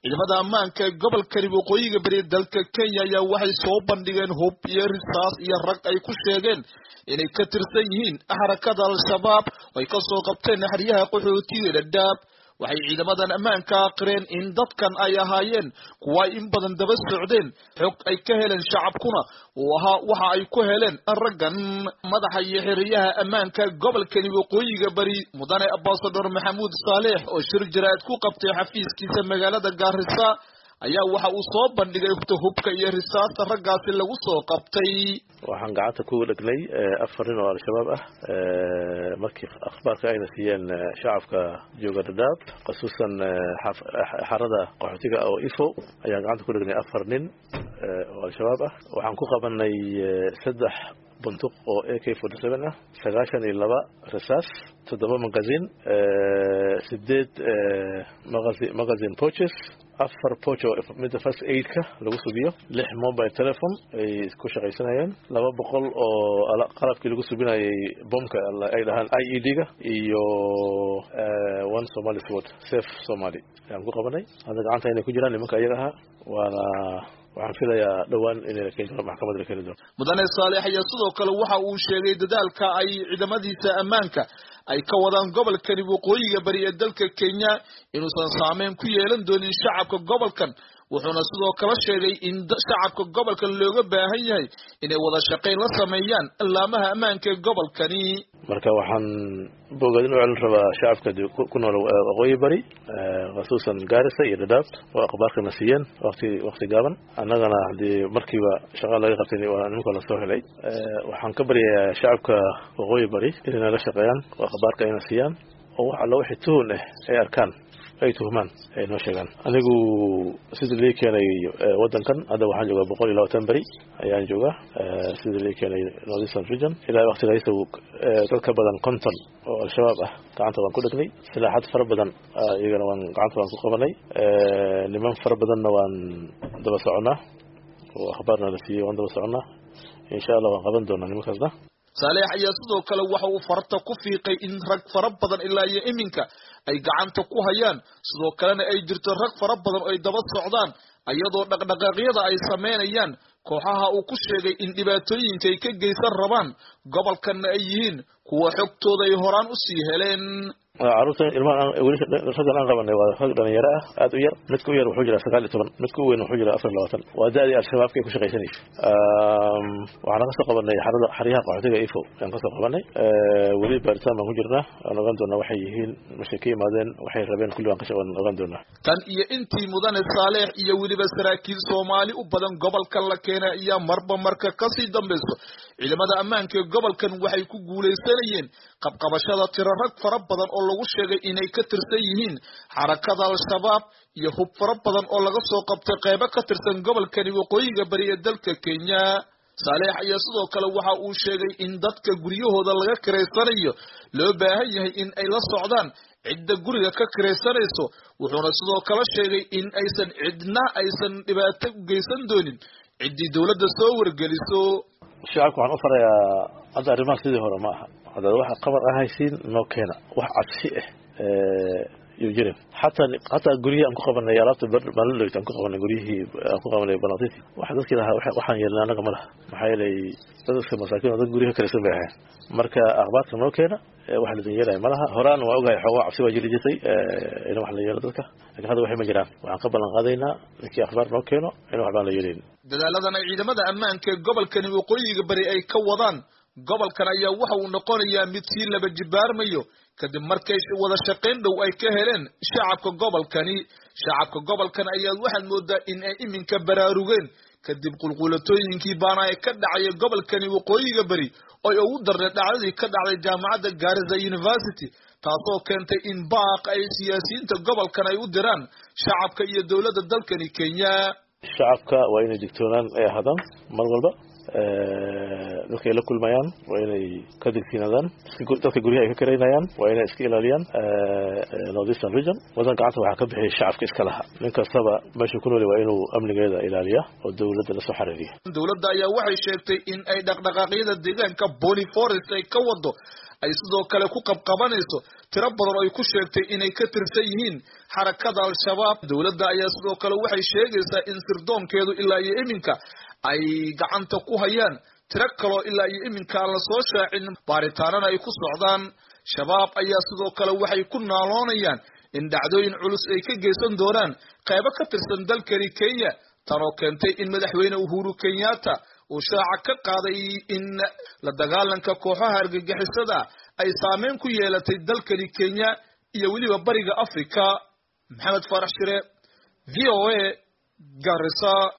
ciidamada ammaanka ee gobolkani waqooyiga bari dalka kenya ayaa waxay soo bandhigeen hub iyo risaas iyo rag ay ku sheegeen inay ka tirsan yihiin xarakada al-shabaab oo ay kasoo qabteen xeryaha qaxootiga dhadhaab waxay ciidamadan ammaanka aqireen in dadkan ay ahaayeen kuwa ay in badan daba socdeen xog ay ka heleen shacabkuna uu ahaa waxa ay ku heleen raggan madaxa iyo xiriyaha ammaanka gobolkani waqooyiga bari mudane ambasador maxamuud saaleex oo shir jaraa'id ku qabtay xafiiskiisa magaalada gaarisa ayaa waxa uu soo bandhigay hubka iyo risaasta raggaasi lagu soo qabtay waxaan gacanta ku dhegnay afar nin oo al-shabaab ah markii akhbaarka ayna siiyeen shacabka jooga dhadhaab khasuusan xarada qaxootiga oo ifo ayaan gacanta ku dhegnay afar nin oo al-shabaab ah waxaan ku qabanay saddex buntuq oo a k forty seven ah sagaashan iyo laba rasaas toddoba magazin sideed magazi magazin poches afar pocho midda first aidka lagu subiyo lix mobile telephone ay ku shaqaysanayeen laba boqol oo qalabkii lagu subinayay bomka ay dhahaan i e d ga iyo one somali sword safe somali ayaan ku qabanay hadda gacanta inay ku jiraan nimanka iyaga ahaa waana waxaan filayaa dhowaan in maxkamad la keeni doono mudane saaleex ayaa sidoo kale waxa uu sheegay dadaalka ay ciidamadiisa ammaanka ay ka wadaan gobolkani waqooyiga bari ee dalka kenya inuusan saameyn ku yeelan doonin shacabka gobolkan wuxuuna sidoo kale sheegay in shacabka gobolkan looga baahan yahay inay wada shaqayn la sameeyaan laamaha ammaanka ee gobolkani marka waxaan bogadin u celin rabaa shacabka ku nool waqooyi bari khasuusan gaarisa iyo dhadhaab oo akhbaarkana siiyeen waqti waqti gaaban annagana hadii markiiba shaqa laga qabtay nimanka lasoo helay waxaan ka baryayaa shacabka waqooyi bari inay nala shaqeeyaan oo akhbaarka ayna siiyaan oo wax alla wixii tuhun ah ay arkaan ay tuhmaan ay noo sheegaan anigu sidii lii keenay wadankan hadda waxaan joogaa boqol iyo labatan beri ayaan joogaa sidii lii keenay northeastern region ilaa waktigaysa dad ka badan konton oo al-shabaab ah gacanta waan ku dhegnay silaaxad fara badan iyagana waan gacanta waan ku qabanay niman fara badanna waan daba soconaa oo akhbaarna la siiyey waan daba soconaa insha allah waan qaban doonaa nimankaasna saaleex ayaa sidoo kale waxa uu farta ku fiiqay in rag fara badan ilaa iyo iminka ay gacanta ku hayaan sidoo kalena ay jirto rag fara badan oo ay daba socdaan iyadoo dhaqdhaqaaqyada ay sameynayaan kooxaha uu ku sheegay in dhibaatooyinka ay ka geysan rabaan gobolkanna ay yihiin kuwa xogtooda ay horaan usii heleen caruurtan ilmahan weli raggan aan qabanay waa rag dhalinyaro ah aad u yar midka u yar wuxuu jiraa sagaal iyo toban midka u weyn wuxuu jiraa afar iyo labaatan waa da-dii al-shabaabka ay ku shaqaysanaysa waxaan kasoo qabanay xarada xaryaha qaxootiga ifo ayaan kasoo qabanay weli baaritaan baan ku jirnaa waan ogaan doonaa waxay yihiin mashay ka yimaadeen waxay rabeen kulli waan waan ogaan doonaa tan iyo intii mudane saaleex iyo weliba saraakiil soomaali u badan gobolka la keenay ayaa marba marka kasii dambayso ciidamada ammaanka ee gobolkan waxay ku guulaysanayeen qabqabashada tiro rag fara badan oo lagu sheegay inay ka tirsan yihiin xarakada al-shabaab iyo hub fara badan oo laga soo qabtay qeybo ka tirsan gobolkani waqooyiga bari ee dalka kenya saaleex ayaa sidoo kale waxa uu sheegay in dadka guryahooda laga kiraysanayo loo baahan yahay in ay la socdaan cidda guriga ka kiraysanayso wuxuuna sidoo kale sheegay in aysan cidna aysan dhibaato u geysan doonin ciddii dowladda soo wargeliso shacabka waxaan u farayaa hadda arrimaha sidii hore ma aha haddaad waxa qabar ahaysiin noo keena wax cabsi ah yuu jirin xataa hataa guryihii aan ku qabanay alaabta malaloyd aan ku qabanay guryihii aan ku qabanay banatiti waxa dadkii lahaa waxaan yeelnay annaga ma laha maxaa yeelay dadka masaakiin oo dad guryaha kalaysan bay ahayn marka akhbaarka noo keena wax ladin yeelaya ma laha horaan waa ogahay xoogaa cabsi waa jiri jirtay in wax la yeelo dadka lakin hadda waxay ma jiraan waxaan ka ballan qaadaynaa ninkii akhbaar noo keeno in wax baan la yeelayn dadaaladan ay ciidamada ammaanka ee gobolkani waqooyiga bari ay ka wadaan gobolkan ayaa waxa uu noqonayaa mid sii laba jibaarmayo kadib markay wada shaqayn dhow ay ka heleen shacabka gobolkani shacabka gobolkan ayaad waxaad moodaa in ay iminka baraarugeen kadib qulqulatooyinkii baana ay ka dhacaya gobolkani waqooyiga beri oy ugu darnay dhacdadii ka dhacday jaamacadda gaarisa university taasoo keentay in baaq ay siyaasiyiinta gobolkan ay u diraan shacabka iyo dowladda dalkani kenya shacabka waa inay digtoonaan ay ahaadaan mar walba dadka ay la kulmayaan waa inay ka digsiinadaan dadka guryaha ay ka karaynayaan waa inay iska ilaaliyaan northeastern region wadan gacanta waxaa ka bixiyay shacabka iska laha nin kastaba meesha ku nooli waa inuu amnigeeda ilaaliya oo dowladda lasoo xariiriya dowladda ayaa waxay sheegtay in ay dhaqdhaqaaqyada deegaanka bony forest ay ka wado ay sidoo kale ku qabqabanayso tiro badan oo ay ku sheegtay inay ka tirsan yihiin xarakada al-shabaab dowladda ayaa sidoo kale waxay sheegaysaa in sirdoonkeedu ilaa iyo iminka ay gacanta ku hayaan tiro kaloo ilaa iyo iminka aan lasoo shaacin baaritaanana ay ku socdaan shabaab ayaa sidoo kale waxay ku naaloonayaan in dhacdooyin culus ay ka geysan doonaan qaybo ka tirsan dalkani kenya tanoo keentay in madaxweyne uhuru kenyatta uu shaaca ka qaaday in la dagaalanka kooxaha argagixisada ay saameyn ku yeelatay dalkani kenya iyo weliba bariga africa maxamed faarax shire v o a garisa